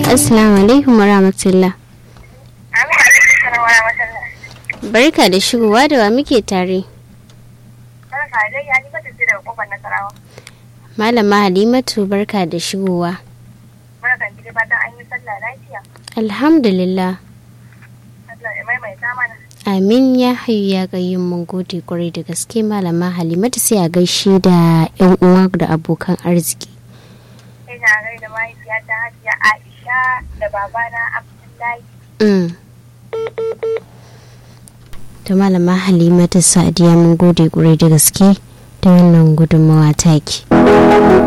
assalamu alaikum wa rahmatullah barka da shigowa da wa muke tare malama halimatu barka da shigowa alhamdulillah amin ya hayu ya gayin mun gode kwarai da gaske malama halimatu sai a gaishe da yan uwa da abokan arziki ina gaida mahaifiyata hajiya aisha da babana abdullahi Mm. da malama halimatu sadiya mun gode kwarai da gaske da wannan gudunmawa taki